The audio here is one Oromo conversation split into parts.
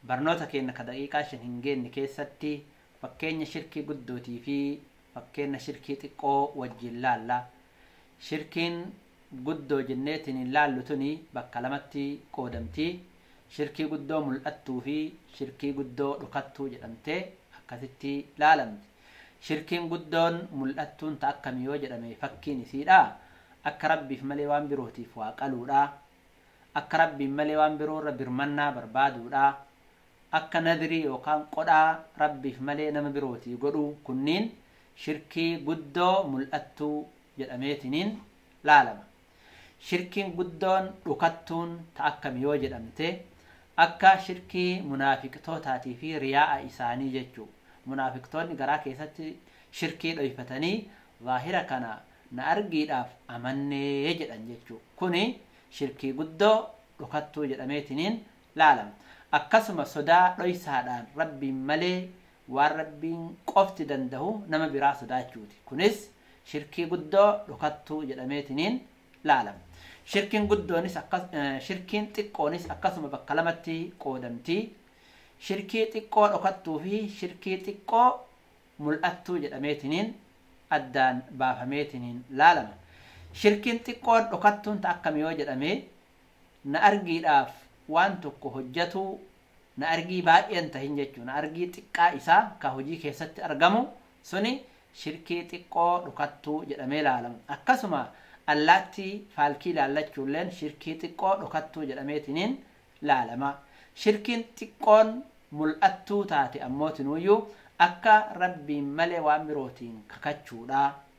barnoota keenya ka daqiiqaa shan hin geenne keessatti fakkeenya shirkii guddootii fi fakkeenya shirkii xiqqoo wajjin laalla shirkiin guddoo jenneetiin hin laallu tuni bakka lamatti qoodamti shirkii guddoo mul'attuu fi shirkii guddoo dhukattuu jedhamtee akkasitti laalamti shirkiin guddoon mul'attuun ta akkami yoo jedhame fakkiin isiidha akka rabbiif malee waan birootiif waa qaluudha akka rabbiin malee waan biroorra birmannaa barbaaduudha akka nadrii yookaan qodhaa rabbiif malee nama birootii godhu kunniin shirkii guddoo mul'attuu jedhameetiniin laalama shirkiin guddoon dhukattuun ta akkami yoo jedhamte akka shirkii munaafiqtootaatii fi riyaa'a isaanii jechuu munaafiqtoonni garaa keessatti shirkii dhoyfatanii zaahira kana na argiidhaaf amannee jedhan jechuu kuni shirkii guddoo dhukattuu jedhameetiniin laalama akkasuma sodaa dhoysaadhaan rabbiin malee waan rabbiin qofti danda'u nama biraa sodaachuuti kunis shirkii guddoo dhukattuu jedhameetiniin laalama shirkiin guddoonis akkas shirkiin xiqqoonis akkasuma bakka lamatti qoodamti shirkii xiqqoo dhokattuu fi shirkii xiqqoo mul'attuu jedhameetiniin addaan baafameetiniin laalama shirkiin xiqqoon dhokattuun ta akkami yoo jedhame na argiidhaaf waan tokko hojjatu na argii baay'een tahin jechuu na argii xiqqaa isaa ka hojii keessatti argamu suni shirkii xiqqoo dhokattuu jedhamee laalama akkasuma allaattii faalkii laallachuulleen shirkii xiqqoo dhokattuu jedhameetiniin laalama shirkiin xiqqoon mul'attuu taate ammootinuuyyuu akka rabbiin malee waan birootiin kakachuudha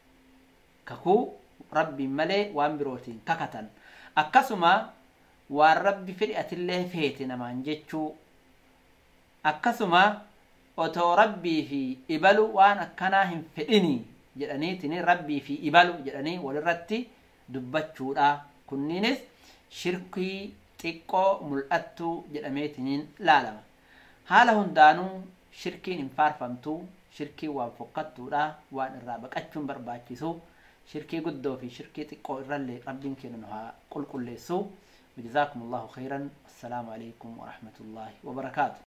kakuu rabbiin malee waan birootiin kakatan akkasuma waan rabbi fedhi atillee feete namaan jechuu akkasuma otoo rabbii fi ibalu waan akkanaa hin fedhini jedhaniitiin rabbii fi ibalu jedhanii walirratti dubbachuudha kunniinis shirkii xiqqoo mul'attuu jedhameetiniin laalama haala hundaanuu shirkiin hin faarfamtu shirkiin waan fokkattuudha waan irraa baqachuun barbaachisu shirkii guddoo fi shirkii xiqqoo irrallee rabbiin keenya nu haa qulqulleessu وجزاكم الله خيرا السلام عليكم ورحمة الله وبركاته